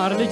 የገባር ልጄ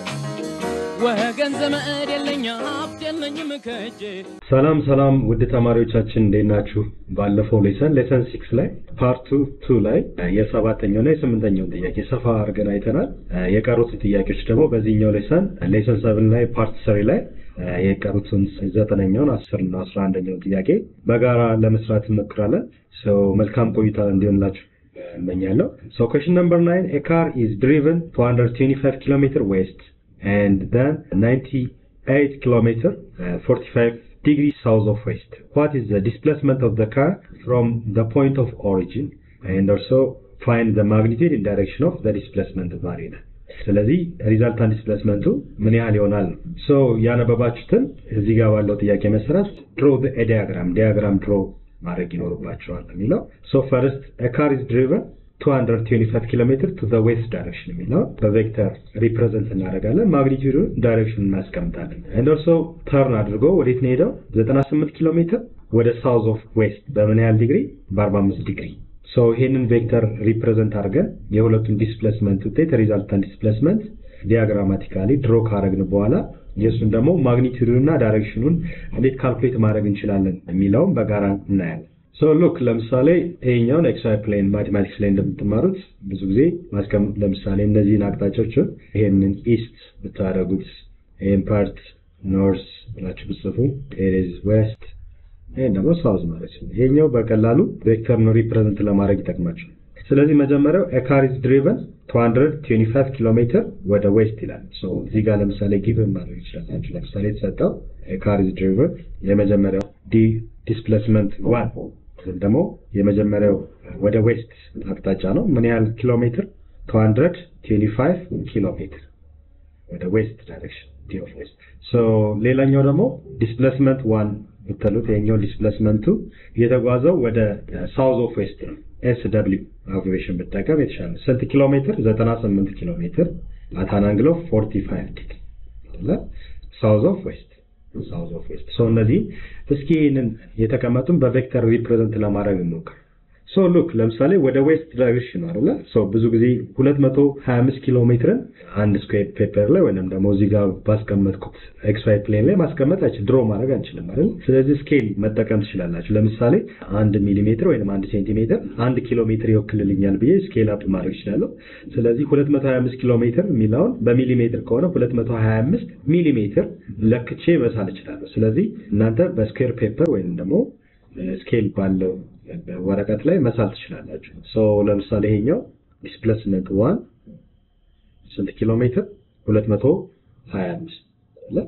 ወገን ዘመድ የለኝ ሀብት የለኝም ከእጄ ሰላም ሰላም ውድ ተማሪዎቻችን እንዴት ናችሁ? ባለፈው ሌሰን ሌሰን ሲክስ ላይ ፓርቱ ቱ ላይ የሰባተኛው እና የስምንተኛውን ጥያቄ ሰፋ አድርገን አይተናል። የቀሩትን ጥያቄዎች ደግሞ በዚህኛው ሌሰን ሌሰን ሰብን ላይ ፓርት ስሪ ላይ የቀሩትን ዘጠነኛውን አስር እና አስራ አንደኛውን ጥያቄ በጋራ ለመስራት እንሞክራለን። ሰው መልካም ቆይታ እንዲሆንላችሁ እመኛለሁ። So question number nine, a car is driven 225 kilometer west and then 98 kilometer uh, 45 degrees south of west. What is the displacement of the car from the point of origin? And also find the magnitude and direction of the displacement variable. ስለዚህ ሪዛልታንት ዲስፕሌስመንቱ ምን ያህል ይሆናል ነው። ሶ ያነበባችሁትን እዚህ ጋር ባለው ጥያቄ መሰረት ድሮ ዲያግራም ዲያግራም ድሮ ማድረግ ይኖርባቸዋል የሚለው ሶ ፈርስት ካር ኢዝ ድሪቨን 225 ኪሎ ሜትር ቱ ዘ ዌስት ዳይሬክሽን የሚለው በቬክተር ሪፕሬዘንት እናደርጋለን። ማግኒቱዱን ዳይሬክሽን እናስቀምጣለን። ኤንድ ኦልሶ ተርን አድርጎ ወዴት ነው ሄደው 98 ኪሎ ሜትር ወደ ሳውዝ ኦፍ ዌስት በምን ያህል ዲግሪ? በ45 ዲግሪ። ሶ ይህንን ቬክተር ሪፕሬዘንት አድርገን የሁለቱን ዲስፕሌስመንት ውጤት ሪዛልታንት ዲስፕሌስመንት ዲያግራማቲካሊ ድሮ ካረግን በኋላ የእሱን ደግሞ ማግኒቱዱን እና ዳይሬክሽኑን እንዴት ካልኩሌት ማድረግ እንችላለን የሚለውም በጋራ እናያለን። ሶ ሉክ ለምሳሌ ይሄኛውን ኤክስዋይ ፕሌን ማቴማቲክስ ላይ እንደምትማሩት ብዙ ጊዜ ማስቀመጥ ለምሳሌ እነዚህን አቅጣጫዎችን ይሄንን ኢስት ብታደረጉት ይህን ፓርት ኖርስ ብላችሁ ብጽፉ ኤሬዝ ዌስት ይህን ደግሞ ሳውዝ ማለት ነው። ይሄኛው በቀላሉ ቬክተር ነው ሪፕሬዘንት ለማድረግ ይጠቅማቸው። ስለዚህ መጀመሪያው ኤካር ኢዝ ድሪቨን 225 ኪሎ ሜትር ወደ ዌስት ይላል። እዚህ ጋር ለምሳሌ ጊቭን ማድረግ ይችላላችሁ። ለምሳሌ የተሰጠው ኤካር ኢዝ ድሪቨን የመጀመሪያው ዲ ዲስፕሌስመንት ዋን ደግሞ የመጀመሪያው ወደ ዌስት አቅጣጫ ነው። ምን ያህል ኪሎ ሜትር? 225 ኪሎ ሜትር ወደ ዌስት ዳይሬክሽን ዲ ኦፍ ዌስት። ሶ ሌላኛው ደግሞ ዲስፕሌስመንት ዋን ብትሉት ይሄኛው ዲስፕሌስመንቱ እየተጓዘው ወደ ሳውዝ ኦፍ ዌስት ነው። ኤስ ደብሊው አብሬሽን ብጠቀም የተሻለ ስንት ኪሎ ሜትር? 98 ኪሎ ሜትር አት አን አንግል ኦፍ 45 ዲግሪ አይደለ? ሳውዝ ኦፍ ዌስት ሳውዝ ኦፍ ዌስት። ሶ እነዚህ እስኪ ይህንን የተቀመጡን በቬክተር ሪፕሬዘንት ለማድረግ እንሞክር። ሶ ሉክ ለምሳሌ ወደ ዌስት ዳይሬክሽን ነው አይደለ? ሶ ብዙ ጊዜ 225 ኪሎ ሜትርን አንድ ስኩዌር ፔፐር ላይ ወይንም ደግሞ እዚህ ጋር ባስቀመጥኩት ኤክስ ዋይ ፕሌን ላይ ማስቀመጥ አይችል ድሮ ማድረግ አንችልም አይደል? ስለዚህ ስኬል መጠቀም ትችላላችሁ። ለምሳሌ አንድ ሚሊሜትር ወይም አንድ ሴንቲሜትር አንድ ኪሎ ሜትር ይወክልልኛል ብዬ ስኬል አፕ ማድረግ እችላለሁ። ስለዚህ 225 ኪሎ ሜትር የሚለውን በሚሊሜትር ከሆነ 225 ሚሊሜትር ለክቼ መሳል እችላለሁ። ስለዚህ እናንተ በስኩዌር ፔፐር ወይም ደግሞ ስኬል ባለው ወረቀት ላይ መሳል ትችላላችሁ። ሶ ለምሳሌ ይሄኛው ዲስፕሌስመንት ዋን ስንት ኪሎ ሜትር? 225 አለ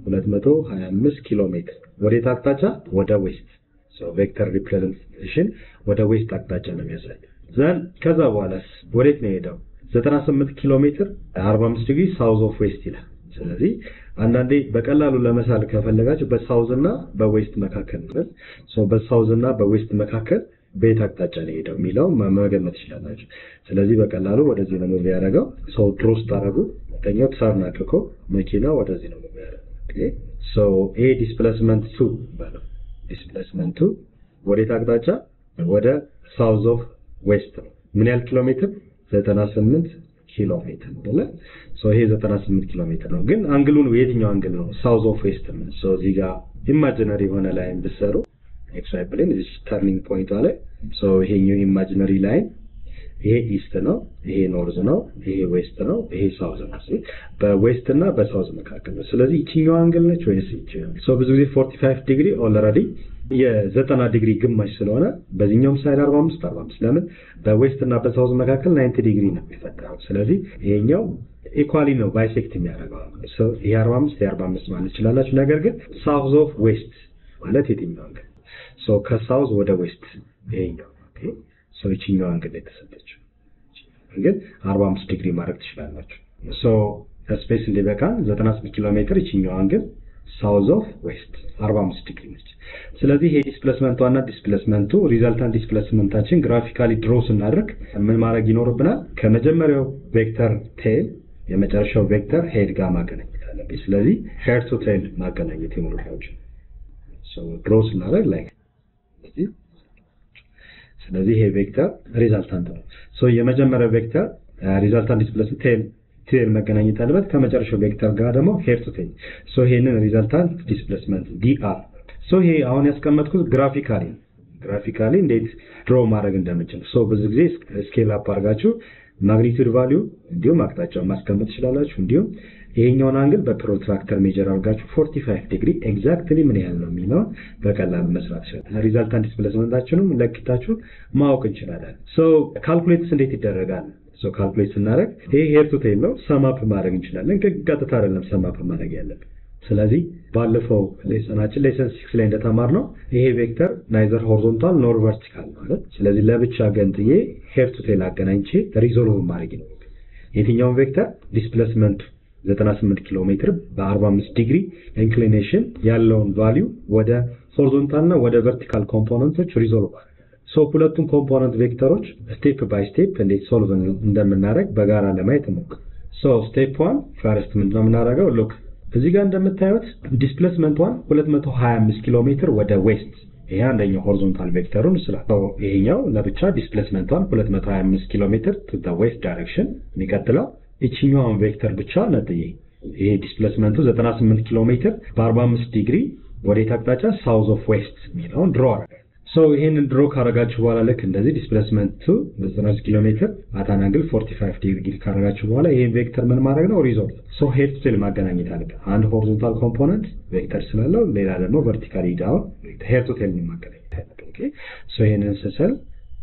225 ኪሎ ሜትር ወዴት አቅጣጫ? ወደ ዌስት። ሶ ቬክተር ሪፕሬዘንቴሽን ወደ ዌስት አቅጣጫ ነው የሚያሳይ። ዘን ከዛ በኋላስ ወዴት ነው የሄደው? 98 ኪሎ ሜትር 45 ዲግሪ ሳውዝ ኦፍ ዌስት ይላል። ስለዚህ አንዳንዴ በቀላሉ ለመሳል ከፈለጋችሁ በሳውዝ እና በዌስት መካከል ነው። ሶ በሳውዝ እና በዌስት መካከል በየት አቅጣጫ ነው ሄደው የሚለው መገመት ትችላላችሁ። ስለዚህ በቀላሉ ወደዚህ ነው ሙቭ ያደረገው። ሰው ድሮ ስታደርጉ ሁለተኛው ተርን አድርጎ መኪና ወደዚህ ነው ሙቭ ያደረገው። ሶ ይሄ ዲስፕሌስመንት ቱ ባለው ዲስፕሌስመንት ቱ ወዴት አቅጣጫ? ወደ ሳውዝ ኦፍ ዌስት ነው። ምን ያህል ኪሎ ሜትር? 98 ኪሎ ሜትር አይደለ? ሶ ይሄ 98 ኪሎ ሜትር ነው። ግን አንግሉን የትኛው አንግል ነው? ሳውዝ ኦፍ ዌስት ነው። ሶ እዚህ ጋር ኢማጂነሪ የሆነ ላይን ብትሰሩ ኤክስ ዋይ ፕሌን እዚህ ተርኒንግ ፖይንቷ ላይ ሶ ይሄኛው ኢማጂነሪ ላይን ይሄ ኢስት ነው፣ ይሄ ኖርዝ ነው፣ ይሄ ዌስት ነው፣ ይሄ ሳውዝ ነው። በዌስት እና በሳውዝ መካከል ነው። ስለዚህ ይችኛው አንግል ነች ወይስ ይችኛው? ሶ ብዙ ጊዜ 45 ዲግሪ ኦልሬዲ የዘጠና ዲግሪ ግማሽ ስለሆነ በዚህኛውም ሳይድ 45 45 ለምን በዌስት እና በሳውዝ መካከል 90 ዲግሪ ነው የሚፈጠረው። ስለዚህ ይሄኛው ኢኳሊ ነው ባይሴክት የሚያደርገው ይሄ 45 ይሄ 45 ማለት ትችላላችሁ። ነገር ግን ሳውዝ ኦፍ ዌስት ማለት የትኛው አንግል? ሶ ከሳውዝ ወደ ዌስት ይሄኛው ኦኬ። ሶ ይችኛው አንግል የተሰጠችው ግን 45 ዲግሪ ማድረግ ትችላላችሁ። ሶ ስፔስ እንዲበቃን 98 ኪሎ ሜትር ይችኛው አንግል ሳውዝ ኦፍ ዌስት 45 ዲግሪ ነች። ስለዚህ ይሄ ዲስፕሌስመንቷ እና ዲስፕሌስመንቱ ሪዛልታንት ዲስፕሌስመንታችን ግራፊካሊ ድሮ ስናደርግ ምን ማድረግ ይኖርብናል? ከመጀመሪያው ቬክተር ቴል የመጨረሻው ቬክተር ሄድ ጋር ማገናኘት አለብኝ። ስለዚህ ሄድ ቱ ቴል ማገናኘት ይኖርባቸው ድሮ ስናደርግ ላይ ስለዚህ ይሄ ቬክተር ሪዛልታንት ነው። ሶ የመጀመሪያው ቬክተር ሪዛልታንት ዲስፕሌስመንት ቴል ቴል መገናኘት አለበት ከመጨረሻው ቬክተር ጋር ደግሞ ሄር ቱ ቴል ሶ ይሄንን ሪዘልታንት ዲስፕሌስመንት ዲአር ሶ ይሄ አሁን ያስቀመጥኩት ግራፊካሊ ግራፊካሊ እንዴት ድሮ ማድረግ እንደምንችል ሶ ብዙ ጊዜ ስኬል አፕ አድርጋችሁ ማግኒቱድ ቫሊዩ እንዲሁም አቅጣጫውን ማስቀመጥ ትችላላችሁ እንዲሁም ይሄኛውን አንግል በፕሮትራክተር ሜጀር አድርጋችሁ 45 ዲግሪ ኤግዛክትሊ ምን ያህል ነው የሚለውን በቀላሉ መስራት ይችላል። ሪዛልታንት ዲስፕሌስመንታችንም ለኪታችሁ ማወቅ እንችላለን። ሶ ካልኩሌትስ እንዴት ይደረጋል? ሶ ካልኩሌት ስናደርግ ይሄ ሄር ቱ ቴል ነው። ሰማፕ ማድረግ እንችላለን። ቀጥታ አይደለም ሰማፕ ማድረግ ያለብን። ስለዚህ ባለፈው ሌሰናችን ሌሰን ሲክስ ላይ እንደተማር ነው ይሄ ቬክተር ናይዘር ሆሪዞንታል ኖር ቨርቲካል ማለት ስለዚህ ለብቻ ገንጥዬ ሄር ቱ ቴል አገናኝቼ ሪዞልቭ ማድረግ ነው። የትኛውን ቬክተር ዲስፕሌስመንቱ 98 ኪሎ ሜትር በ45 ዲግሪ ኢንክሊኔሽን ያለውን ቫሊዩ ወደ ሆሪዞንታል እና ወደ ቨርቲካል ኮምፖነንቶች ሪዞልቭ ሶ ሁለቱም ኮምፖነንት ቬክተሮች ስቴፕ ባይ ስቴፕ እንዴት ሶልቭ እንደምናደርግ በጋራ ለማየት እንሞክር። ሶ ስቴፕ ዋን ፈርስት ምንድነው የምናደርገው? ሉክ እዚህ ጋር እንደምታዩት ዲስፕሌስመንቷን 225 ኪሎ ሜትር ወደ ዌስት ይሄ አንደኛው ሆሪዞንታል ቬክተሩን ስላል ይሄኛው ለብቻ ዲስፕሌስመንቷን 225 ኪሎ ሜትር ቱ ዘ ዌስት ዳይሬክሽን የሚቀጥለው ይችኛዋን ቬክተር ብቻ ነጥዬ ይሄ ዲስፕሌስመንቱ 98 ኪሎ ሜትር በ45 ዲግሪ ወዴት አቅጣጫ ሳውዝ ኦፍ ዌስት የሚለውን ድሮ አረጋል። ሶ ይሄንን ድሮ ካረጋችሁ በኋላ ልክ እንደዚህ ዲስፕሌስመንቱ 99 ኪሎ ሜትር አታን አንግል 45 ዲግሪ ካረጋችሁ በኋላ ይሄን ቬክተር ምን ማድረግ ነው ሪዞልቭ ሶ ሄድ ቱ ቴል ማገናኘት አለበት። አንድ ሆሪዞንታል ኮምፖነንት ቬክተር ስላለው ሌላ ደግሞ ቨርቲካሊ ዳውን ሄድ ቱ ቴል ማገናኘት አለበት። ኦኬ ሶ ይሄንን ስሰል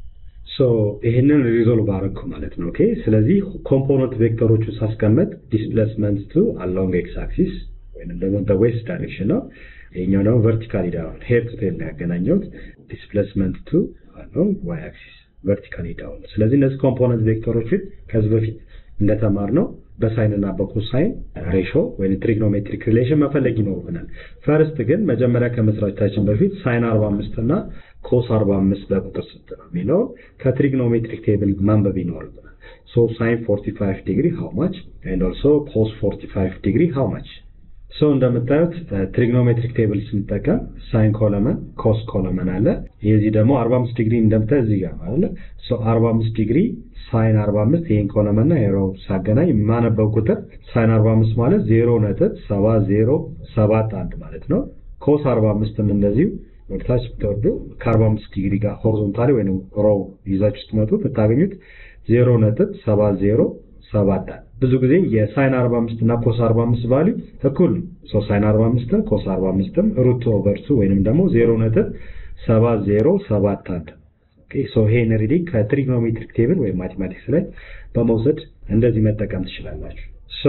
ሶ ይሄንን ሪዞልቭ አረግኩ ማለት ነው። ኦኬ ስለዚህ ኮምፖነንት ቬክተሮቹ ሳስቀመጥ ዲስፕሌስመንት ቱ አሎንግ ኤክስ አክሲስ ወይም ደግሞ በዌስት ዳይሬክሽን ነው። ይሄኛው ደግሞ ቨርቲካሊ ዳውን ሄድ ቱ ቴል ነው ያገናኘሁት። ዲስፕሌስመንት ቱ አሎንግ ዋይ አክሲስ ቨርቲካሊ ዳውን። ስለዚህ እነዚህ ኮምፖነንት ቬክተሮችን ከዚህ በፊት እንደተማር ነው በሳይን እና በኮሳይን ሬሾ ወይም ትሪግኖሜትሪክ ሪሌሽን መፈለግ ይኖርብናል። ፈርስት ግን መጀመሪያ ከመስራታችን በፊት ሳይን 45 እና ኮስ 45 በቁጥር ስንት ነው የሚለው ከትሪግኖሜትሪክ ቴብል ማንበብ ይኖርብናል። ሶ ሳይን 45 ዲግሪ ሃው ማች ኤንድ ኦልሶ ኮስ 45 ዲግሪ ሃው ማች ሶ እንደምታዩት ትሪግኖሜትሪክ ቴብል ስንጠቀም ሳይን ኮለመን ኮስ ኮለመን አለ። የዚህ ደግሞ 45 ዲግሪ እንደምታዩት እዚህ ጋር አለ። ሶ 45 ዲግሪ ሳይን 45 ይሄን ኮለመንና ኤሮ ሳገናኝ የማነበው ቁጥር ሳይን 45 ማለት 0.7071 ማለት ነው። ኮስ 45ም እንደዚሁ ወደታች ብትወርዱ ከ45 ዲግሪ ጋር ሆሪዞንታሊ ወይም ሮው ይዛችሁ ስትመጡ ብታገኙት 0.7071 ብዙ ጊዜ የሳይን 45 እና ኮስ 45 ቫልዩ እኩል ነው። ሶ ሳይን 45 ኮስ 45 ሩት ኦቨር ቱ ወይንም ደግሞ 0.7071 ኦኬ ሶ ይሄን ሪዲንግ ከትሪግኖሜትሪክ ቴብል ወይም ማቴማቲክስ ላይ በመውሰድ እንደዚህ መጠቀም ትችላላችሁ። ሶ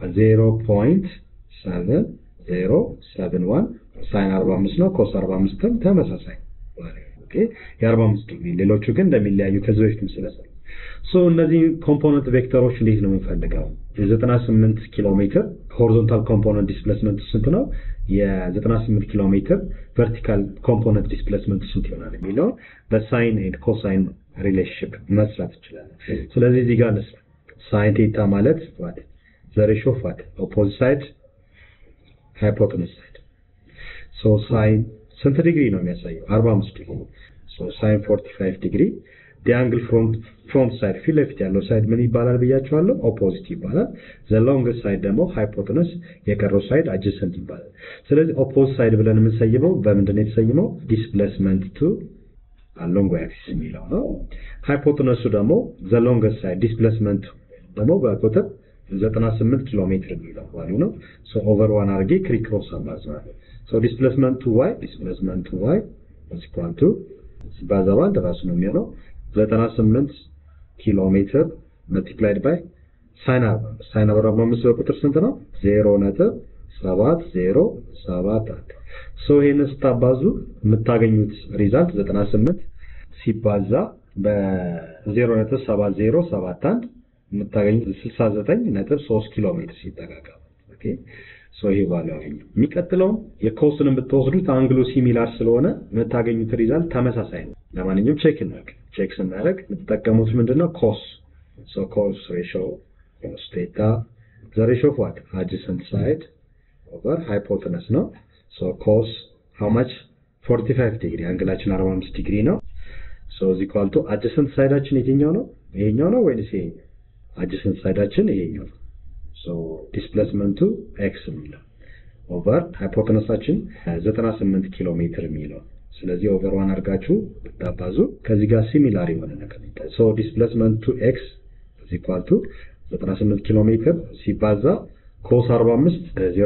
0.7071 ሳይን 45 ነው። ኮስ 45 ተመሳሳይ ኦኬ የ45 ዲግሪ ሌሎቹ ግን እንደሚለያዩ ከዚህ በፊትም ስለሰሩ ሶ እነዚህ ኮምፖነንት ቬክተሮች እንዴት ነው የምንፈልገው? የ98 ኪሎ ሜትር ሆሪዞንታል ኮምፖነንት ዲስፕሌስመንት ስንት ነው? የ98 ኪሎ ሜትር ቨርቲካል ኮምፖነንት ዲስፕሌስመንት ስንት ይሆናል የሚለው በሳይን ኤንድ ኮሳይን ሪሌሽንሽፕ መስራት እንችላለን። ስለዚህ እዚህ ጋር እንስራ። ሳይን ቴታ ማለት ዋት ዘ ሬሾ ኦፍ ዋት ኦፖዚት ሳይድ ሃይፖቴነስ ሳይድ ሶ ሳይን ስንት ዲግሪ ነው የሚያሳየው? 45 ዲግሪ ሶ ሳይን 45 ዲግሪ ዲያንግል ፍሮንት ፍሮንት ሳይድ ፊት ለፊት ያለው ሳይድ ምን ይባላል ብያቸዋለሁ? ኦፖዚት ይባላል። ዘ ሎንግስት ሳይድ ደግሞ ሃይፖቴነስ፣ የቀረው ሳይድ አጀሰንት ይባላል። ስለዚህ ኦፖዚት ሳይድ ብለን የምንሰይመው በምንድን ነው የተሰይመው? ዲስፕሌስመንት ቱ አሎንግ አክሲስ የሚለው ነው። ሃይፖቴነሱ ደግሞ ዘ ሎንግስት ሳይድ ዲስፕሌስመንት ደግሞ በቁጥር 98 ኪሎ ሜትር የሚለው ዋሉ ነው። ሶ ኦቨር ዋን አድርጌ ክሪክሮስ አባዝናለሁ። ሶ ዲስፕሌስመንት ቱ ዋይ ዲስፕሌስመንት ቱ ዋይ ኢኳል ቱ ሲባዛ በአንድ ራሱ ነው የሚሆነው 98 ኪሎ ሜትር መልቲፕላይድ ባይ ሳይን 45 ሳይን 45 በቁጥር ስንት ነው? 0.7071 ሶ ይሄንን ስታባዙ የምታገኙት ሪዛልት 98 ሲባዛ በ0.7071 የምታገኙት 69.3 ኪሎ ሜትር ሲጠጋጋ ኦኬ ሶ ይሄ ባለው ያገኘው የሚቀጥለው የኮስን ብትወስዱት አንግሉ ሲሚላር ስለሆነ የምታገኙት ሪዛልት ተመሳሳይ ነው። ለማንኛውም ቼክ እናድርግ። ቼክ ስናደርግ የምትጠቀሙት ምንድነው? ኮስ ሶ ኮስ ሬሾ ኮስ ቴታ ዘ ሬሾ ኦፍ ዋት አጀሰንት ሳይድ ኦቨር ሃይፖቴነስ ነው። ሶ ኮስ ሃው ማች 45 ዲግሪ አንግላችን 45 ዲግሪ ነው። ሶ እዚ ኳልቱ አጀሰንት ሳይዳችን የትኛው ነው? ይሄኛው ነው ወይንስ ይሄኛው? አጀሰንት ሳይዳችን ይሄኛው ነው። ዲስፕሌስመንቱ ኤክስ የሚለው ኦቨር ሃይፖተነሳችን 98 ኪሎ ሜትር የሚለው ስለዚህ ኦቨር ዋን አድርጋችሁ ብታባዙ ከዚህ ጋር ሲሚላር የሆነ ነገር ሶ ዲስፕሌስመንቱ ኤክስ ኢኳል ቱ 98 ኪሎ ሜትር ሲባዛ ኮስ 45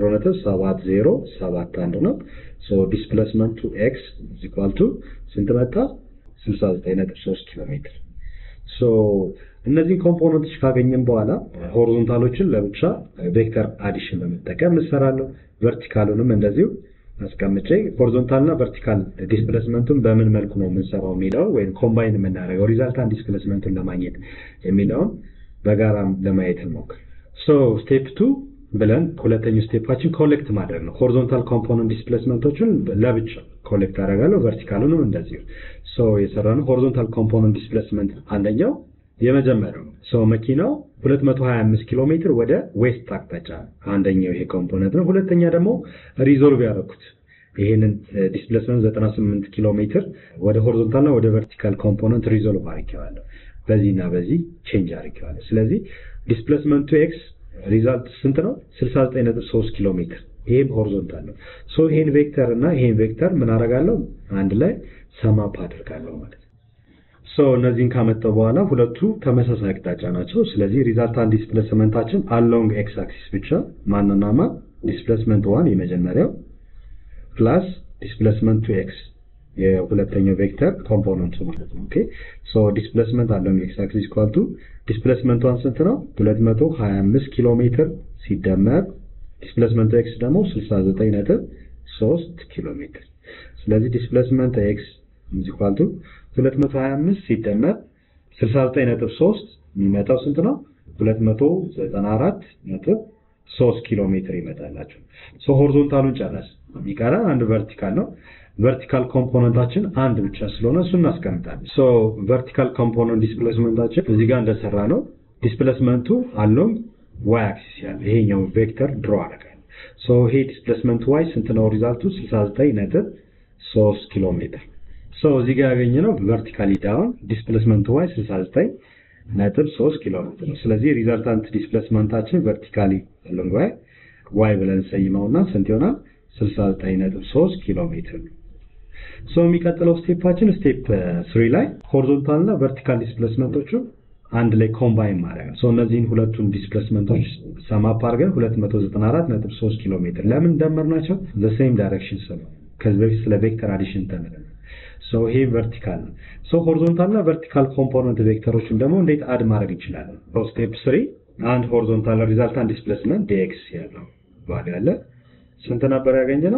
0.7071 ነው። ሶ ዲስፕሌስመንቱ ኤክስ ኢኳል ቱ ስንት መጣ? 69.3 ኪሎ ሜትር። ሶ እነዚህን ኮምፖነንቶች ካገኘን በኋላ ሆሪዞንታሎችን ለብቻ ቬክተር አዲሽን በመጠቀም እንሰራለሁ። ቨርቲካሉንም እንደዚሁ አስቀምጬ ሆሪዞንታል እና ቨርቲካል ዲስፕሌስመንቱን በምን መልኩ ነው የምንሰራው የሚለው ወይም ኮምባይን የምናደርገው ሪዛልታንት ዲስፕሌስመንቱን ለማግኘት የሚለውን በጋራም ለማየት እንሞክር። ሶ ስቴፕ ቱ ብለን ሁለተኛው ስቴፓችን ኮሌክት ማድረግ ነው። ሆሪዞንታል ኮምፖነንት ዲስፕሌስመንቶችን ለብቻ ኮሌክት አደርጋለሁ። ቨርቲካሉንም እንደዚሁ። ሶ የሰራነው ሆሪዞንታል ኮምፖነንት ዲስፕሌስመንት አንደኛው የመጀመሪያው ሶ መኪናው 225 ኪሎ ሜትር ወደ ዌስት አቅጣጫ አንደኛው ይሄ ኮምፖነንት ነው። ሁለተኛ ደግሞ ሪዞልቭ ያደረኩት ይሄንን ዲስፕሌስመንት 98 ኪሎ ሜትር ወደ ሆሪዞንታል እና ወደ ቨርቲካል ኮምፖነንት ሪዞልቭ አድርጌዋለሁ። በዚህና በዚህ ቼንጅ አድርጌዋለሁ። ስለዚህ ዲስፕሌስመንቱ ኤክስ ሪዛልት ስንት ነው? 69.3 ኪሎ ሜትር። ይሄም ሆሪዞንታል ነው። ሶ ይሄን ቬክተር እና ይሄን ቬክተር ምን አደርጋለሁ? አንድ ላይ ሰማፕ አድርጋለሁ ማለት ነው። ሶ እነዚህን ካመጣው በኋላ ሁለቱ ተመሳሳይ አቅጣጫ ናቸው። ስለዚህ ሪዛልታንት ዲስፕሌስመንታችን አሎንግ ኤክስ አክሲስ ብቻ ማንና ማን ዲስፕሌስመንት ዋን የመጀመሪያው ፕላስ ዲስፕሌስመንት ቱ ኤክስ የሁለተኛው ቬክተር ኮምፖነንቱ ማለት ነው። ኦኬ ሶ ዲስፕሌስመንት አሎንግ ኤክስ አክሲስ ኢኳል ቱ ዲስፕሌስመንት ዋን ስንት ነው? 225 ኪሎ ሜትር ሲደመር ዲስፕሌስመንት ኤክስ ደግሞ 69.3 ኪሎ ሜትር። ስለዚህ ዲስፕሌስመንት ኤክስ ኢኳል ቱ 225 ሲደመር 69.3 የሚመጣው ስንት ነው? 294.3 ኪሎ ሜትር ይመጣላቸው። ሶ ሆሪዞንታሉን ጨረስ። የሚቀረን አንድ ቨርቲካል ነው። ቨርቲካል ኮምፖነንታችን አንድ ብቻ ስለሆነ እሱ እናስቀምጣለን። ሶ ቨርቲካል ኮምፖነንት ዲስፕሌስመንታችን እዚህ ጋር እንደሰራ ነው። ዲስፕሌስመንቱ አሎንግ ዋይ አክሲስ ያለ ይሄኛው ቬክተር ድሮ አደረጋል። ሶ ይሄ ዲስፕሌስመንት ዋይ ስንት ነው? ሪዛልቱ 69.3 ኪሎ ሜትር ሶ እዚህ ጋር ያገኘነው ቨርቲካሊ ዳውን ዲስፕሌስመንት ዋይ 69 ነጥብ 3 ኪሎ ሜትር ነው። ስለዚህ ሪዛልታንት ዲስፕሌስመንታችን ቨርቲካሊ አሎንግ ዋይ ዋይ ብለን ሰይመውና ስንት ይሆናል? 69 ነጥብ 3 ኪሎ ሜትር ነው። ሶ የሚቀጥለው ስቴፓችን ስቴፕ 3 ላይ ሆሪዞንታል እና ቨርቲካል ዲስፕሌስመንቶቹ አንድ ላይ ኮምባይን ማድረግ ነው። ሶ እነዚህን ሁለቱን ዲስፕሌስመንቶች ሰማፕ አድርገን 294 ነጥብ 3 ኪሎ ሜትር ለምን ደመርናቸው? ዘ ሴም ዳይሬክሽን ስለሆነ ከዚህ በፊት ስለ ቬክተር አዲሽን ተምረናል። ሶ ይሄ ቨርቲካል ነው። ሶ ሆሪዞንታል እና ቨርቲካል ኮምፖነንት ቬክተሮችን ደግሞ እንዴት አድ ማድረግ እንችላለን? ስቴፕ 3 አንድ ሆሪዞንታል ሪዛልታንት ዲስፕሌስመንት ዲኤክስ ያለው ቫልዩ አለ። ስንት ነበር ያገኘነው?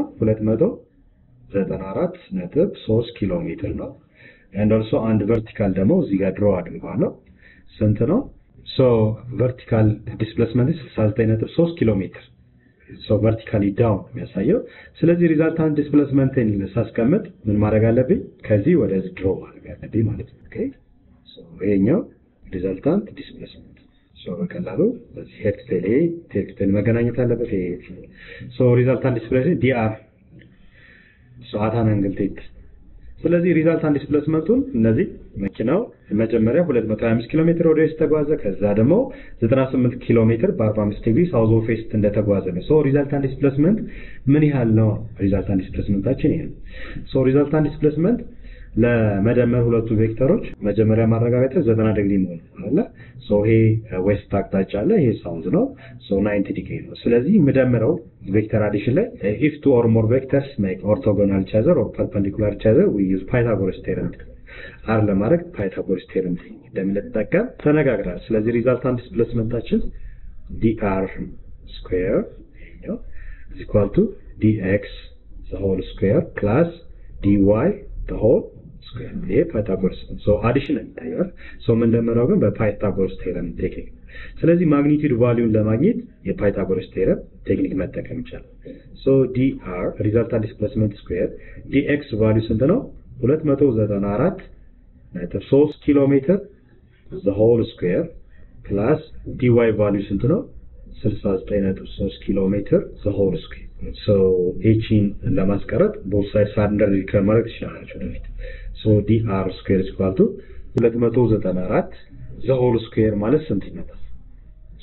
294 ነጥብ 3 ኪሎ ሜትር ነው። ኤንድ ኦልሶ አንድ ቨርቲካል ደግሞ እዚህ ጋር ድሮ አድርጓለሁ። ስንት ነው? ሶ ቨርቲካል ዲስፕሌስመንት 69.3 ኪሎ ሜትር ሶ ቨርቲካሊ ዳውን የሚያሳየው። ስለዚህ ሪዛልታንት ዲስፕሌስመንትን ሳስቀምጥ ምን ማድረግ አለብኝ? ከዚህ ወደዚህ ድሮ ማድረግ አለብኝ ማለት ነው። ኦኬ ሶ ይሄኛው ሪዛልታንት ዲስፕሌስመንት ሶ በቀላሉ በዚህ ሄድ ቴል ይሄ ቴል ቴል መገናኘት አለበት። ይሄ ሶ ሪዛልታንት ዲስፕሌስመንት ዲአር ሶ አታን አንግል ቴት ስለዚህ ሪዛልታንት ዲስፕሌስመንቱን እነዚህ መኪናው መጀመሪያ 225 ኪሎ ሜትር ወደ ዌስት ተጓዘ። ከዛ ደግሞ 98 ኪሎ ሜትር በ45 ዲግሪ ሳውዝ ኦፍ ዌስት እንደተጓዘ ነው። ሶ ሪዛልታንት ዲስፕሌስመንት ምን ያህል ነው? ሪዛልታንት ዲስፕሌስመንታችን ይሄ ነው። ሶ ሪዛልታንት ዲስፕሌስመንት ለመደመር ሁለቱ ቬክተሮች መጀመሪያ ማረጋገጥ 90 ዲግሪ መሆኑ አለ። ሶ ይሄ ዌስት አቅጣጫ አለ፣ ይሄ ሳውዝ ነው። ሶ 90 ዲግሪ ነው። ስለዚህ የምደምረው ቬክተር አዲሽን ላይ ኢፍ ቱ ኦር ሞር ቬክተርስ ሜክ ኦርቶጎናል ኢች አዘር ኦር ፐርፐንዲኩላር ኢች አዘር ዊ ዩዝ ፓይታጎረስ ቴረም አር ለማድረግ ፓይታጎረስ ቴረም እንደምንጠቀም ተነጋግራል። ስለዚህ ሪዛልታንት ዲስፕሌስመንታችን ዲአር ስኩዌር ይሄኛው ኢዝ ኢኳል ቱ ዲኤክስ ዘ ሆል ስኩዌር ፕላስ ዲዋይ ዘ ሆል ስኩዌር ይሄ ፓይታጎረስ ነው። ሶ አዲሽን ይታያል። ሶ የምንደምረው ግን በፓይታጎረስ ቴረም ቴክኒክ ስለዚህ ማግኒቲዩድ ቫሊዩን ለማግኘት የፓይታጎረስ ቴረም ቴክኒክ መጠቀም ይቻላል። ሶ ዲአር ሪዛልታንት ዲስፕሌስመንት ስኩዌር ዲኤክስ ቫሊዩ ስንት ነው? 294 ነጥብ 3 ኪሎ ሜትር ዘ ሆል ስኩዌር ፕላስ ዲዋይ ቫሊዩ ስንት ነው? 69.3 ኪሎ ሜትር ዘ ሆል ስኩዌር ሶ ኤቺን ለማስቀረጥ ቦት ሳይድ ሳንደር ከማድረግ ትችላላችሁ ወደፊት ሶ ዲአር ስኩዌር ኢኳል ቱ 294 ዘ ሆል ስኩዌር ማለት ስንት ይመጣል?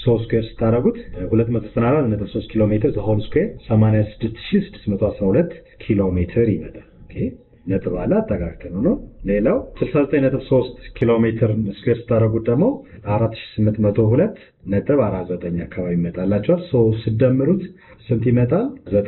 ሶስት ስኩዌር ስታደረጉት 294.3 ኪሎ ሜትር ሆል ስኩዌር 86612 ኪሎ ሜትር ይመጣል። ኦኬ ነጥብ አለ አጠቃቀም ነው። ሌላው 69.3 ኪሎ ሜትር ስኩዌር ስታደረጉት ደግሞ 4802 ነጥብ 49 አካባቢ ይመጣላቸዋል። ሶ ስደምሩት ስንት ይመጣል?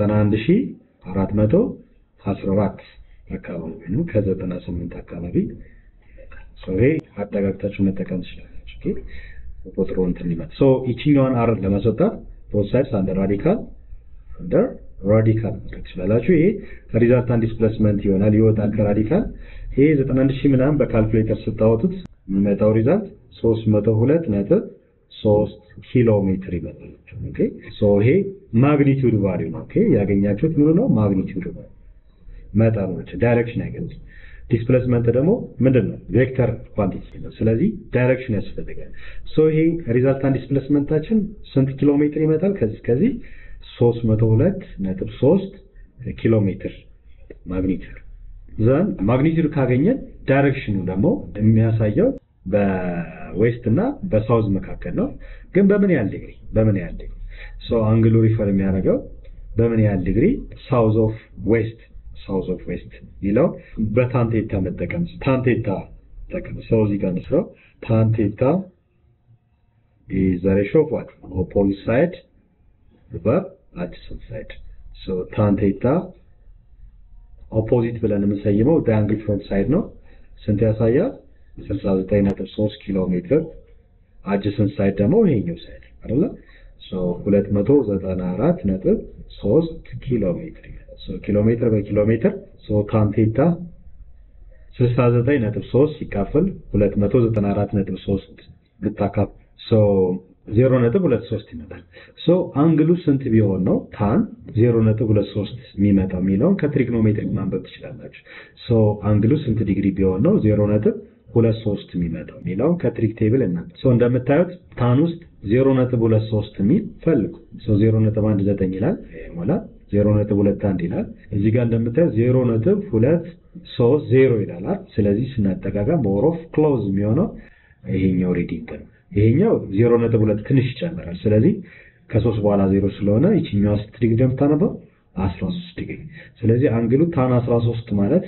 91414 አካባቢ ወይም ከ98 አካባቢ ይሄ አጠጋግታችሁ መጠቀም ትችላላችሁ። ኦኬ ቁጥሩ እንትን ሊመጣ ሶ ይችኛዋን አር ለማስወጣት ቦት ሳይድስ አንደር ራዲካል አንደር ራዲካል ማድረግ ትችላላችሁ። ይሄ ሪዛልታንት ዲስፕሌስመንት ይሆናል ይወጣል ከራዲካል ይሄ 91 ሺህ ምናምን በካልኩሌተር ስታወጡት የሚመጣው ሪዛልት 302 ነጥብ 3 ኪሎ ሜትር ይመጣል። ኦኬ ሶ ይሄ ማግኒቲዩድ ቫልዩ ነው። ኦኬ ያገኛችሁት ምኑ ነው? ማግኒቲዩድ ነው። መጠኖች ዳይሬክሽን አይገልጽም። ዲስፕሌስመንት ደግሞ ምንድን ነው? ቬክተር ኳንቲቲ ነው። ስለዚህ ዳይሬክሽን ያስፈልጋል። ሶ ይሄ ሪዛልታንት ዲስፕሌስመንታችን ስንት ኪሎ ሜትር ይመጣል? ከዚህ ከዚህ 302.3 ኪሎ ሜትር ማግኒቲዩድ ዘን ማግኒቲዩድ ካገኘን ዳይሬክሽኑ ደግሞ የሚያሳየው በዌስት እና በሳውዝ መካከል ነው። ግን በምን ያህል ዲግሪ በምን ያህል ዲግሪ ሶ አንግሉ ሪፈር የሚያደርገው በምን ያህል ዲግሪ ሳውዝ ኦፍ ዌስት ሳውዝ ኦፍ ዌስት የሚለው በታንቴታ መጠቀም ታንቴታ ጠቀም ሰው እዚህ ጋር እንስራው ታንቴታ is the ratio of what opposite side over adjacent side so tan theta ኦፖዚት ብለን የምንሰይመው ዳያንግል ፍሮንት ሳይድ ነው ስንት ያሳያል 69.3 ኪሎ ሜትር አጀሰንት ሳይድ ደግሞ ይሄኛው ሳይድ አይደለ ሶ 294.3 ኪሎ ሜትር ኪሎ ሜትር በኪሎ ሜትር ታን ቴታ 69.3 ሲካፈል 294.3 ብታካፍ 0.23 ይመጣል። ሶ አንግሉ ስንት ቢሆን ነው ታን 0.23 የሚመጣው የሚለውን ከትሪግኖሜትሪክ ማንበብ ትችላላችሁ። ሶ አንግሉ ስንት ዲግሪ ቢሆን ነው 0.23 የሚመጣው የሚለውን ከትሪክ ቴብል እና ሶ እንደምታዩት ታን ውስጥ 0.23 የሚል ፈልጉ። ሶ 0.19 ይላል ይሞላል። 0.21 ይላል። እዚህ ጋር እንደምታዩት 0.230 ይላል። ስለዚህ ስናጠቃጋ ሞር ኦፍ ክሎዝ የሚሆነው ይሄኛው ሪዲንግ ነው። ይሄኛው 0.2 ትንሽ ይጨምራል። ስለዚህ ከሶስት በኋላ ዜሮ ስለሆነ ይችኛዋ ስንት ዲግሪ እንደምታነበው 13 ዲግሪ። ስለዚህ አንግሉ ታን 13 ማለት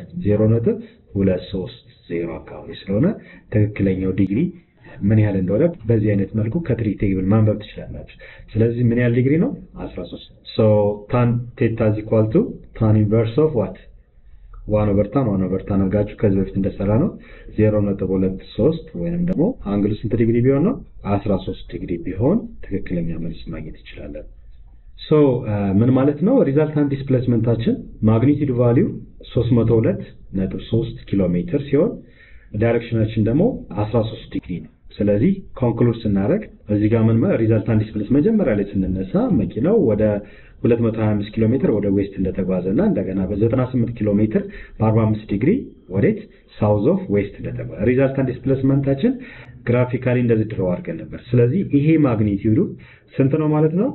0.230 አካባቢ ስለሆነ ትክክለኛው ዲግሪ ምን ያህል እንደሆነ በዚህ አይነት መልኩ ከትሪ ቴብል ማንበብ ትችላላችሁ። ስለዚህ ምን ያህል ዲግሪ ነው? 13 ሶ ታን ቴታ ኢዝ ኢኳል ቱ ታን ኢንቨርስ ኦፍ ዋት ዋን ኦቨር ታን ዋን ኦቨር ታን አድርጋችሁ ከዚህ በፊት እንደሰራ ነው 0.23 ወይንም ደግሞ አንግሉ ስንት ዲግሪ ቢሆን ነው 13 ዲግሪ ቢሆን ትክክለኛ መልስ ማግኘት ይችላለን። ሶ ምን ማለት ነው? ሪዛልታንት ዲስፕሌስመንታችን ማግኒቲዩድ ቫሊዩ 302.3 ኪሎ ሜትር ሲሆን ዳይሬክሽናችን ደግሞ 13 ዲግሪ ነው። ስለዚህ ኮንክሉድ ስናደርግ እዚህ ጋር ምን ሪዛልታንት ዲስፕሌስ መጀመሪያ ላይ ስንነሳ መኪናው ወደ 225 ኪሎ ሜትር ወደ ዌስት እንደተጓዘ እና እንደገና በ98 ኪሎ ሜትር በ45 ዲግሪ ወዴት ሳውዝ ኦፍ ዌስት እንደተጓዘ ሪዛልታንት ዲስፕሌስመንታችን ግራፊካሊ እንደዚህ ድረው አድርገን ነበር። ስለዚህ ይሄ ማግኒቲዩዱ ስንት ነው ማለት ነው?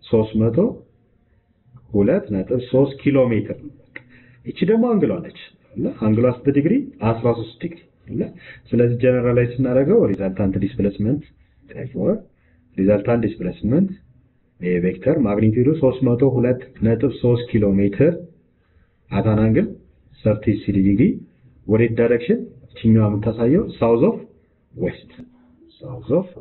302.3 ኪሎ ሜትር ነው። እቺ ደግሞ አንግሏ ነች። አንግሏ ስንት ዲግሪ? 13 ዲግሪ ስለዚህ ጀነራላይዝ ስናደርገው ሪዛልታንት ዲስፕሌስመንት ሪዛልታንት ዲስፕሌስመንት ቬክተር ማግኒቲዩዱ 302.3 ኪሎ ሜትር አታን አንግል 36 ዲግሪ ወዴት ዳይሬክሽን እችኛዋ የምታሳየው ሳውዝ ኦፍ ዌስት ሳውዝ ኦፍ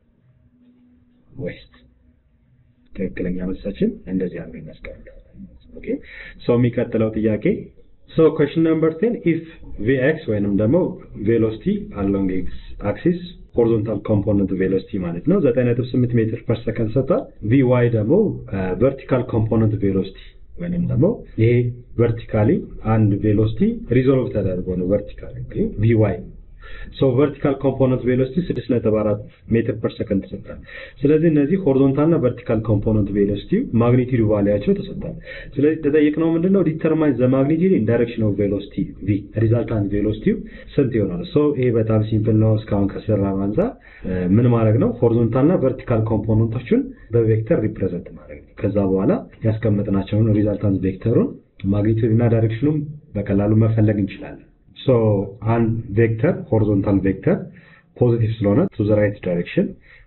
ዌስት ትክክለኛ መልሳችን እንደዚህ አድርገን እናስቀምጣለን። ኦኬ ሶ የሚቀጥለው ጥያቄ ሶ ኩዌሽን ነምበር 10 ኢፍ ቪኤክስ ወይንም ደግሞ ቬሎሲቲ አሎንግ ኤክስ አክሲስ ሆሪዞንታል ኮምፖነንት ቬሎሲቲ ማለት ነው 9.8 ሜትር ፐር ሰከንድ ሰጥቷል። ቪዋይ ደግሞ ቨርቲካል ኮምፖነንት ቬሎሲቲ ወይንም ደግሞ ይሄ ቨርቲካሊ አንድ ቬሎሲቲ ሪዞልቭ ተደርጎ ነው ቨርቲካሊ ቪዋይ ሶ ቨርቲካል ኮምፖነንት ቬሎሲቲ 6.4 ሜትር ፐር ሰከንድ ተሰጥቷል። ስለዚህ እነዚህ ሆሪዞንታል እና ቨርቲካል ኮምፖነንት ቬሎሲቲ ማግኒቲዩድ ቫሊያቸው ተሰጥቷል። ስለዚህ ተጠየቅነው ምንድነው ዲተርማይን ዘ ማግኒቲዩድ ኢን ዳይሬክሽን ኦፍ ቬሎሲቲ ቪ ሪዛልታንት ቬሎሲቲው ስንት ይሆናል? ሶ ይሄ በጣም ሲምፕል ነው። እስካሁን ከሰራ አንጻር ምን ማድረግ ነው? ሆሪዞንታል እና ቨርቲካል ኮምፖነንቶቹን በቬክተር ሪፕሬዘንት ማድረግ ነው። ከዛ በኋላ ያስቀመጥናቸውን ሪዛልታንት ቬክተሩን ማግኒቲዩድ እና ዳይሬክሽኑን በቀላሉ መፈለግ እንችላለን። ሶ አንድ ቬክተር ሆሪዞንታል ቬክተር ፖዚቲቭ ስለሆነ ቱ ዘ ራይት ዳይሬክሽን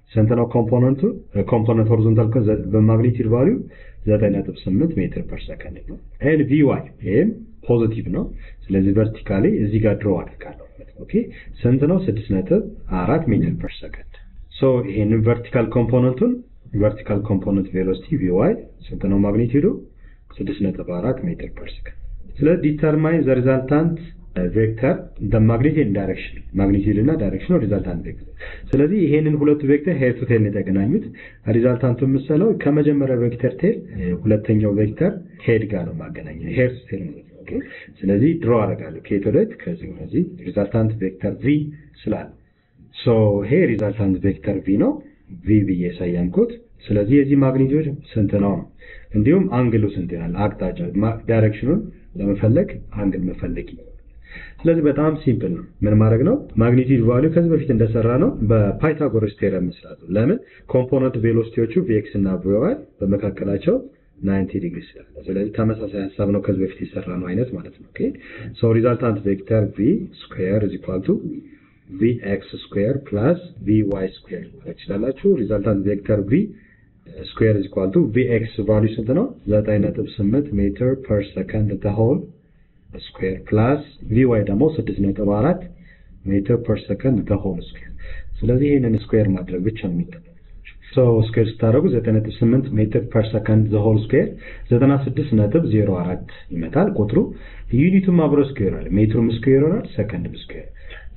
ስንት ነው ኮምፖነንቱ? ኮምፖነንት ሆሪዞንታል በማግኒቲዩድ ቫሊዩ 9.8 ሜትር ፐር ሰከንድ ነው። ኤን ቪ ዋይ ይሄም ፖዚቲቭ ነው። ስለዚህ ቨርቲካሊ እዚህ ጋር ድሮ አደርጋለሁ ማለት ነው። ኦኬ ስንት ነው? 6.4 ሜትር ፐር ሰከንድ። ሶ ይሄንን ቨርቲካል ኮምፖነንቱን ቨርቲካል ኮምፖነንት ቬሎሲቲ ቪ ዋይ ስንት ነው? ማግኒቲዩዱ 6.4 ሜትር ፐር ሰከንድ። ስለዚህ ዲተርማይን ዘ ሪዛልታንት ቬክተር ደ ማግኒቲዩድ ዳይሬክሽን ማግኒቲዩድ እና ዳይሬክሽን ሪዛልታንት ቬክተር። ስለዚህ ይሄንን ሁለቱ ቬክተር ሄድ ቱ ቴል ነው የተገናኙት። ሪዛልታንቱ የምሰለው ከመጀመሪያው ቬክተር ቴል ሁለተኛው ቬክተር ሄድ ጋር ነው ማገናኘው። ሄድ ቱ ቴል ነው። ኦኬ ስለዚህ ድሮ አደርጋለሁ ከየት ወዴት ከዚህ ወደዚህ ሪዛልታንት ቬክተር ቪ ስላለ ሶ ይሄ ሪዛልታንት ቬክተር ቪ ነው ቪ ብዬ ሰየምኩት። ስለዚህ የዚህ ማግኒቲዩድ ስንት ነው ነው እንዲሁም አንግሉ ስንት ይሆናል? አቅጣጫ ዳይሬክሽኑን ለመፈለግ አንግል መፈለግ ስለዚህ በጣም ሲምፕል ነው። ምን ማድረግ ነው? ማግኒቲዩድ ቫልዩ ከዚህ በፊት እንደሰራ ነው በፓይታጎረስ ቴረም መስራት ነው። ለምን ኮምፖነንት ቬሎሲቲዎቹ ቪኤክስ እና ቪዋይ በመካከላቸው 90 ዲግሪ ስላለ፣ ስለዚህ ተመሳሳይ ሀሳብ ነው ከዚህ በፊት የሰራ ነው አይነት ማለት ነው። ኦኬ ሶ ሪዛልታንት ቬክተር ቪ ስኩዌር ኢዝ ኢኳል ቱ ቪ ኤክስ ስኩዌር ፕላስ ቪ ዋይ ስኩዌር ማለት ይችላላችሁ። ሪዛልታንት ቬክተር ቪ ስኩዌር ኢዝ ኢኳል ቱ ቪ ኤክስ ቫልዩ ስንት ነው? 9.8 ሜትር ፐር ሰከንድ ዘ ሆል ስኩዌር ፕላስ ቪ ዋይ ደግሞ 6.4 ሜትር ፐር ሰከንድ ዘ ሆል ስኩዌር። ስለዚህ ይህንን ስኩዌር ማድረግ ብቻ ነው የሚጠበቀው። ሶ ስኩዌር ስታደርጉ 9.8 ሜትር ፐር ሰከንድ ዘ ሆል ስኩዌር 96.04 ይመጣል ቁጥሩ። ዩኒቱም አብሮ ስኩዌር ይሆናል። ሜትሩም ስኩዌር ይሆናል፣ ሰከንድም ስኩዌር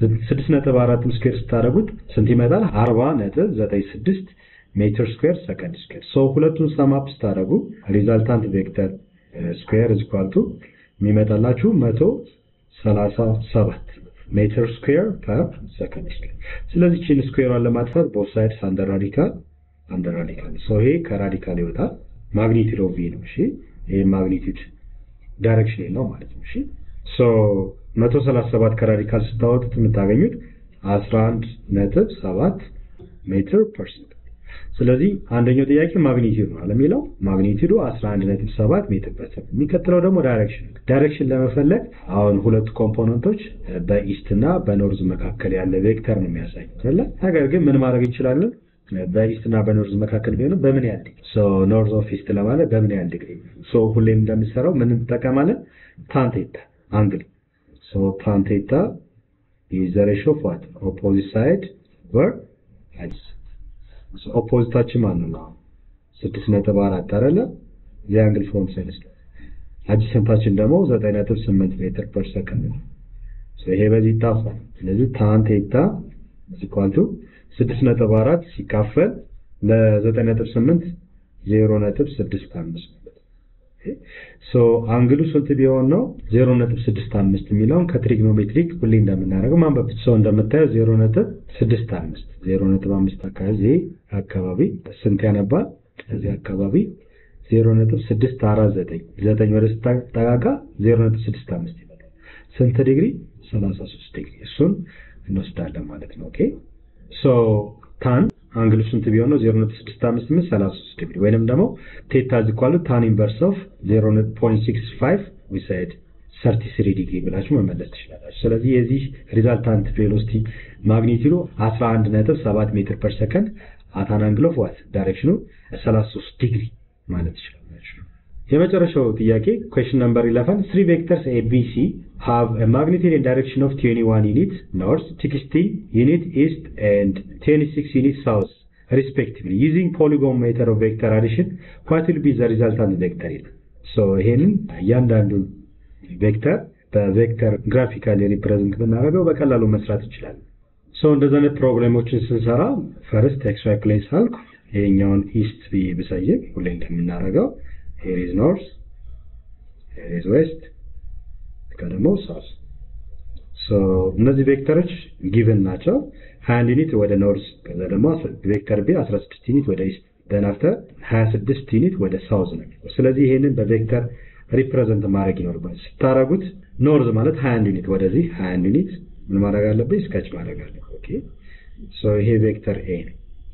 6.4 ስኩዌር ስታደርጉት ስንት ይመጣል? 40.96 ሜትር ስኩዌር ሰከንድ ስኩዌር። ሶ ሁለቱን ሰማፕ ስታደርጉ ሪዛልታንት ቬክተር ስኩዌር ኢዝ ኢኳል ቱ የሚመጣላችሁ መቶ ሰላሳ ሰባት ሜትር ስኩዌር ፐር ሰከንድ ስኩዌር። ስለዚህ ቺን ስኩዌሯን ለማጥፋት ቦት ሳይድስ አንደር ራዲካል አንደር ራዲካል ሶ ይሄ ከራዲካል ይወጣል። ማግኒቲዩድ ኦፍ ቪ ነው። እሺ ይሄ ማግኒቲዩድ ዳይሬክሽን ነው ማለት ነው። እሺ ሶ 137 ከራዲካል ስታወጡት የምታገኙት 11 ነጥብ 7 ሜትር ፐር ሰከንድ ስለዚህ አንደኛው ጥያቄ ማግኒቲዩድ ነው የሚለው ማግኒቲዩዱ 11.7 ሜትር ፐር ሰከንድ። የሚከተለው ደግሞ ዳይሬክሽን ዳይሬክሽን ለመፈለግ አሁን ሁለቱ ኮምፖነንቶች በኢስት እና በኖርዝ መካከል ያለ ቬክተር ነው የሚያሳዩት አይደለ? ነገር ግን ምን ማድረግ እንችላለን? በኢስት እና በኖርዝ መካከል ቢሆንም በምን ያህል ዲግሪ ሶ ኖርዝ ኦፍ ኢስት ለማለት በምን ያህል ዲግሪ ሶ ሁሌም እንደምሰራው ምን እንጠቀማለን? ታንቴታ አንግል ሶ ታንቴታ ኢዝ ዘ ሬሾ ኦፍ ዋት ኦፖዚት ሳይድ ቨር ኦፖዚታችን ማን ነው? ስድስት ነጥብ አራት አይደለ? የአንግል ፍሮም ሳይንስ አጅሰንታችን ደግሞ ዘጠኝ ነጥብ ስምንት ሜትር ፐር ሰከንድ ነው። ይሄ በዚህ ይጣፋል። ስለዚህ ታን ቴታ ኢኳል ቱ ስድስት ነጥብ አራት ሲካፈል ለዘጠኝ ነጥብ ስምንት ዜሮ ነጥብ ስድስት አምስት ሶ አንግሉ ስንት ቢሆን ነው? ዜሮ ነጥብ ስድስት አምስት የሚለውን ከትሪግኖሜትሪክ ሁሌ እንደምናደርገው ማንበብ ሰው እንደምታየው ዜሮ ነጥብ ስድስት አምስት ዜሮ ነጥብ አምስት አካባቢ አካባቢ ስንት ያነባል? እዚህ አካባቢ ዜሮ ነጥብ ስድስት አራት ዘጠኝ ዘጠኝ ወደ ስታጠቃቃ ዜሮ ነጥብ ስድስት አምስት ይመጣል። ስንት ዲግሪ? ሰላሳ ሶስት ዲግሪ እሱን እንወስዳለን ማለት ነው። ኦኬ ሶ ታን አንግሉ ስንት ቢሆን ነው? 0.65 ምን 33 ዲግሪ ወይንም ደግሞ ቴታ ዚኳሉ ታን ኢንቨርስ ኦፍ 0.65 ዊ ሳይድ 33 ዲግሪ ብላችሁ መመለስ ትችላላችሁ። ስለዚህ የዚህ ሪዛልታንት ቬሎሲቲ ማግኒቲዩዱ 11.7 ሜትር ፐር ሰከንድ አታን አንግል ኦፍ ዋት ዳይሬክሽኑ 33 ዲግሪ ማለት ትችላላችሁ። የመጨረሻው ጥያቄ ኩዌሽን ነምበር 11 three vectors ABC have a magnitude and direction of 21 unit north, 16 unit east and 26 unit south respectively using polygon method of vector addition what will be the resultant vector ይላል። ሶ ይሄንን እያንዳንዱን ቬክተር በቬክተር ግራፊካሊ ሪፕሬዘንት ብናደርገው በቀላሉ መስራት እንችላለን። ሶ እንደዚህ አይነት ፕሮብሌሞችን ስንሰራ ፈርስት ኤክስ ዋይ ፕሌን ሳልኩ ይሄኛውን ኢስት ብዬ ብሰይም ሁሌ እንደምናደርገው ሄር ኢዝ ኖርዝ ሄር ኢዝ ዌስት ደግሞ ሳውዝ ሶ እነዚህ ቬክተሮች ጊቭን ናቸው 21 ዩኒት ወደ ኖርዝ ከዛ ደግሞ ቬክተር ቢ 16 ዩኒት ወደ ኢስት ደን አፍተር 26 ዩኒት ወደ ሳውዝ ነው ስለዚህ ይሄንን በቬክተር ሪፕሬዘንት ማድረግ ይኖርባል ስታረጉት ኖርዝ ማለት 21 ዩኒት ወደዚህ 21 ዩኒት ምን ማድረግ አለብኝ ስከች ማድረግ አለብኝ ኦኬ ሶ ይሄ ቬክተር ኤ ነው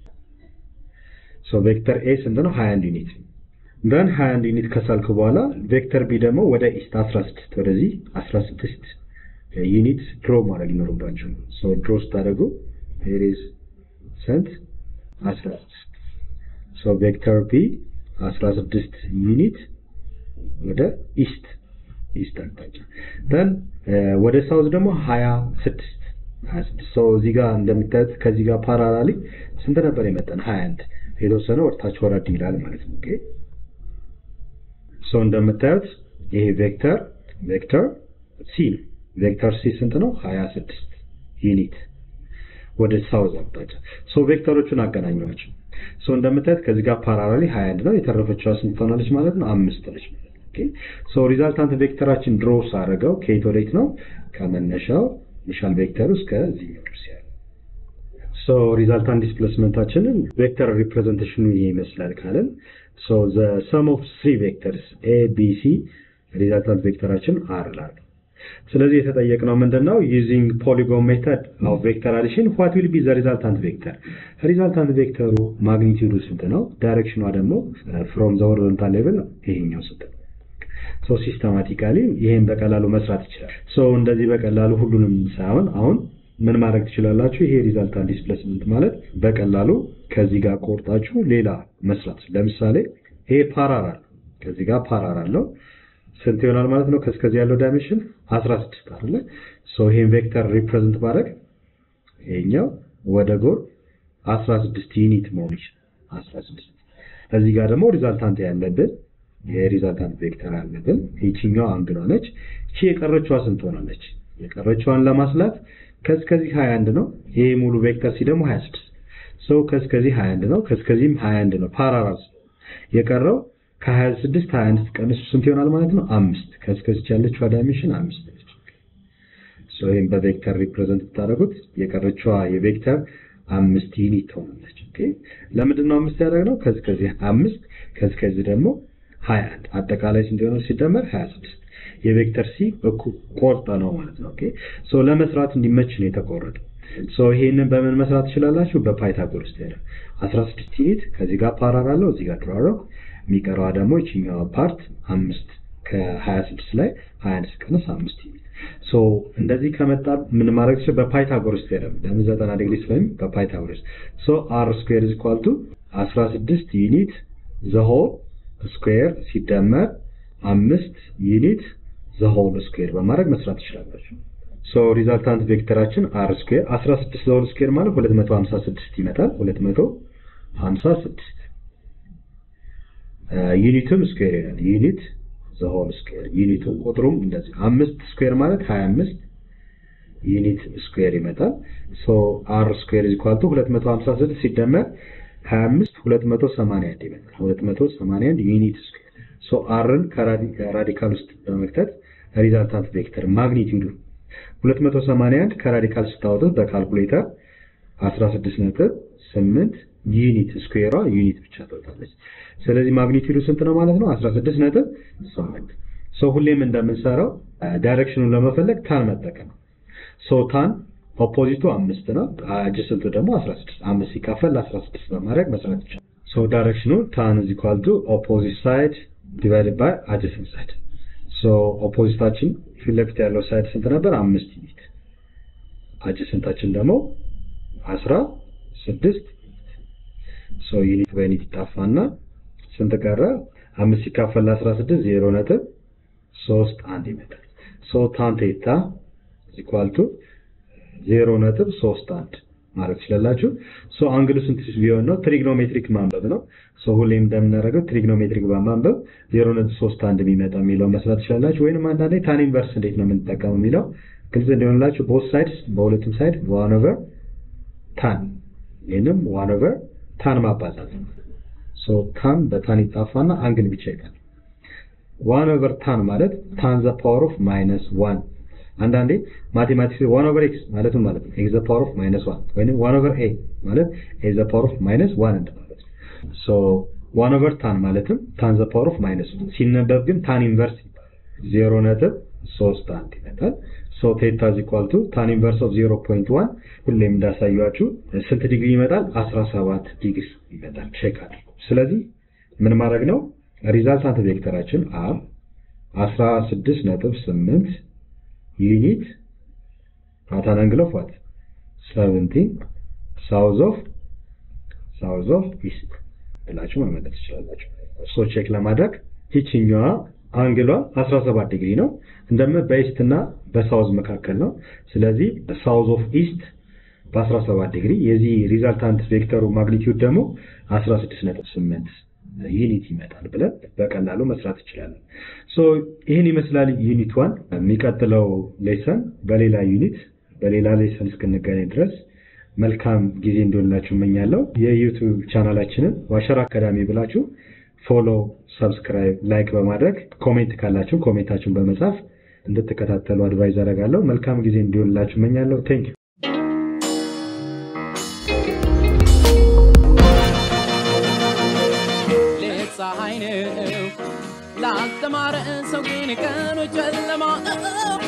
ሶ ቬክተር ኤ ስንት ነው 21 ዩኒት ደን 21 ዩኒት ከሳልክ በኋላ ቬክተር ቢ ደግሞ ወደ ኢስት 16 ወደዚህ 16 ዩኒት ድሮ ማድረግ ይኖርባቸው ሶ ድሮ ስታደርጉ ሄር ኢዝ ስንት 16 ሶ ቬክተር ቢ 16 ዩኒት ወደ ኢስት ኢስት አቅጣጫ ደን ወደ ሳውዝ ደግሞ 26 26 ሶ እዚህ ጋር እንደምታዩት ከዚህ ጋር ፓራላሊ ስንት ነበር የመጠን 21 የተወሰነ ወርታች ወረድ ይላል ማለት ነው ኦኬ ሶ እንደምታዩት ይሄ ቬክተር ቬክተር ሲ ነው ቬክተር ሲ ስንት ነው 26 ዩኒት ወደ ሳውዝ አቅጣጫ ሶ ቬክተሮቹን አገናኘዋቸው ሶ እንደምታዩት ከዚህ ጋር ፓራላሊ 21 ነው የተረፈችዋ ስንት ትሆናለች ማለት ነው አምስት ነች ማለት ነው ኦኬ ሶ ሪዛልታንት ቬክተራችን ድሮ ሳደርገው ከየት ወዴት ነው ከመነሻው ኢኒሻል ቬክተር እስከ እዚህኛው ድረስ ያለው ሶ ሪዛልታንት ዲስፕሌስመንታችንን ቬክተር ሪፕሬዘንቴሽኑ ይሄ ይመስላል ካለን ሶ ዘ ሰም ኦፍ ስሪ ቬክተርስ ኤ ቢ ሲ ሪዛልታንት ቬክተራችን አር ላሉ ስለዚህ የተጠየቅነው ምንድነው ዩዚንግ ፖሊጎን ሜተድ ኦፍ ቬክተር አዲሽን ዋት ዊል ቢ ዘ ሪዛልታንት ቬክተር ሪዛልታንት ቬክተሩ ማግኒቲዩዱ ስንት ነው ዳይሬክሽኗ ደግሞ ፍሮም ዘ ሆሪዞንታል ሌቭል ይሄኛው ስንት ነው ሶ ሲስተማቲካሊ ይሄን በቀላሉ መስራት ይችላል ሶ እንደዚህ በቀላሉ ሁሉንም ሳይሆን አሁን ምን ማድረግ ትችላላችሁ ይሄ ሪዛልታንት ዲስፕሌስመንት ማለት በቀላሉ ከዚህ ጋር ቆርጣችሁ ሌላ መስራት ለምሳሌ ይሄ ፓራራል ከዚህ ጋር ፓራራል ነው ስንት ይሆናል ማለት ነው ከስከዚህ ያለው ዳይሜንሽን 16 አይደለ ሶ ይሄን ቬክተር ሪፕሬዘንት ማድረግ ይሄኛው ወደ ጎን 16 ዩኒት መሆን ይችላል 16 እዚህ ጋር ደግሞ ሪዛልታንት ያለብን የሪዛልታንት ቬክተር አለብን ይቺኛው አንግሏ ነች እቺ የቀረችዋ ስንት ሆናለች የቀረችዋን ለማስላት ከስከዚህ 21 ነው ይሄ ሙሉ ቬክተር ሲ ደግሞ 26 ሶ ከስከዚህ 21 ነው ከስከዚህም 21 ነው ፓራራል የቀረው ከ26 21 ቀንሱ ስንት ይሆናል ማለት ነው አምስት ከስከዚች ያለችው ዳይሜንሽን አምስት ነች ሶ ይሄን በቬክተር ሪፕሬዘንት ብታደርጉት የቀረችዋ የቬክተር አምስት ዩኒት ትሆናለች ኦኬ ለምንድን ነው አምስት ያደረግነው ከዚህ ከዚህ አምስት ከዚህ ከዚህ ደግሞ 21 አጠቃላይ ስንት ይሆናል ሲደመር 26 የቬክተር ሲ እኩል ቆርጠ ነው ማለት ነው ኦኬ ሶ ለመስራት እንዲመች ነው የተቆረጠው ሶ ይሄንን በምን መስራት ትችላላችሁ በፓይታጎረስ ቴዎረም 16 ዩኒት ከዚህ ጋር ፓራራል ነው እዚህ ጋር ድራረው የሚቀረዋ ደግሞ ይችኛዋ ፓርት አምስት ከ26 ላይ 21 ሲቀነስ አምስት ዩኒት ሶ እንደዚህ ከመጣ ምን ማድረግ ይችላል በፓይታጎረስ ቴዎረም ለምን 90 ዲግሪ ስለሚ በፓይታጎረስ ሶ አር ስኩዌር ኢዝ ኢኳል ቱ 16 ዩኒት ዘ ሆል ስኩዌር ሲደመር አምስት ዩኒት ዘ ሆል ስኩዌር በማድረግ መስራት ትችላላችሁ ሶ ሪዛልታንት ቬክተራችን አር ስኩዌር 16 ዘ ሆል ስኩዌር ማለት 256 ይመጣል 256 ዩኒቱም ስኩዌር ይላል ዩኒት ዘ ሆል ስኩዌር ዩኒቱ ቁጥሩም እንደዚህ አምስት ስኩዌር ማለት 25 ዩኒት ስኩዌር ይመጣል ሶ አር ስኩዌር ኢዝ ኢኳል ቱ 256 ሲደመር 25 281 ይመጣል 281 ዩኒት ስኩዌር ሶ አርን ከራዲካል ውስጥ በመክተት ሪዛልታንት ቬክተር ማግኒቲዩዱ 281 ከራዲካል ስታወጡት በካልኩሌተር 16 ነጥብ 8 ዩኒት ስኩዌሯ ዩኒት ብቻ ትወጣለች ስለዚህ ማግኒቲዩዱ ስንት ነው ማለት ነው 16 ነጥብ 8 ሶ ሁሌም እንደምንሰራው ዳይሬክሽኑን ለመፈለግ ታን መጠቀም ሶ ታን ኦፖዚቱ አምስት ነው አጅስንቱ ደግሞ 16 አምስት ሲካፈል 16 በማድረግ መስራት ይቻላል ሶ ዳይሬክሽኑ ታን ኢዝ ኢኳል ቱ ኦፖዚት ሳይድ ዲቫይድድ ባይ አጀሰንት ሳይድ ሶ ኦፖዚታችን ፊት ለፊት ያለው ሳይድ ስንት ነበር አምስት ዩኒት አጀሰንታችን ደግሞ አስራ ስድስት ሶ ዩኒት በዩኒት ይጣፋና ስንት ቀረ አምስት ሲካፈል አስራ ስድስት ዜሮ ነጥብ ሶስት አንድ ይመጣል ሶ ታን ቴታ ኢኳል ቱ ዜሮ ነጥብ ሶስት አንድ ማለት ትችላላችሁ ሶ አንግሉ ስንት ቢሆን ነው ትሪግኖሜትሪክ ማንበብ ነው ሶ ሁሌም እንደምናደርገው ትሪግኖሜትሪክ በማንበብ ዜሮ ነጥብ ሶስት አንድ የሚመጣ የሚለው መስራት ትችላላችሁ ወይንም አንዳንዴ ታን ኢንቨርስ እንዴት ነው የምንጠቀመው የሚለው ግልጽ እንዲሆንላችሁ ቦት ሳይድስ በሁለቱም ሳይድ ዋን ኦቨር ታን ይህንም ዋን ኦቨር ታን ማባዛት ነው ሶ ታን በታን ይጣፋና አንግል ብቻ ይቀር ዋን ኦቨር ታን ማለት ታን ዘ ፓወር ኦፍ ማይነስ ዋን አንዳንዴ ማቴማቲክስ ዋን ኦቨር ኤክስ ማለትም ማለት ነው ኤክስ ዘ ፓወር ኦፍ ማይነስ ዋን ወይም ዋን ኦቨር ኤ ማለት ኤ ዘ ፓወር ኦፍ ማይነስ ዋን እንደማለት ነው ሶ ዋን ኦቨር ታን ማለትም ታን ዘ ፓወር ኦፍ ማይነስ ዋን ሲነበብ ግን ታን ኢንቨርስ ይባላል ዜሮ ነጥብ ሶስት አንድ ይመጣል ሶ ቴታ ኢዝ ኢኳል ቱ ታን ኢንቨርስ ኦፍ ዜሮ ፖይንት ዋን ሁሌም እንዳሳያችሁ ስንት ዲግሪ ይመጣል አስራ ሰባት ዲግሪ ይመጣል ቼክ አድርጉ ስለዚህ ምን ማድረግ ነው ሪዛልታንት ቬክተራችን አር አስራ ስድስት ነጥብ ስምንት ዩኒት at an angle of what? 17 south of ሳውዝ ኦፍ ኢስት ብላችሁ መመለስ ትችላላችሁ። እሱ ቼክ ለማድረግ ይችኛዋ አንግሏ 17 ዲግሪ ነው። እንደምን በኢስት እና በሳውዝ መካከል ነው። ስለዚህ ሳውዝ ኦፍ ኢስት በ17 ዲግሪ የዚህ ሪዛልታንት ቬክተሩ ማግኒቲዩድ ደግሞ 16.8 ዩኒት ይመጣል ብለን በቀላሉ መስራት እንችላለን። ሶ ይህን ይመስላል ዩኒት ዋን። የሚቀጥለው ሌሰን በሌላ ዩኒት በሌላ ሌሰን እስክንገናኝ ድረስ መልካም ጊዜ እንዲሆንላችሁ እመኛለሁ። የዩቱብ ቻናላችንን ዋሸር አካዳሚ ብላችሁ ፎሎ፣ ሰብስክራይብ፣ ላይክ በማድረግ ኮሜንት ካላችሁ ኮሜንታችሁን በመጻፍ እንድትከታተሉ አድቫይዝ አደርጋለሁ። መልካም ጊዜ እንዲሆንላችሁ እመኛለሁ። ቴንክ ሌት ፀሐይ ነው ላልተማረ ሰው ግን ቀኑ ጨለማ ነው።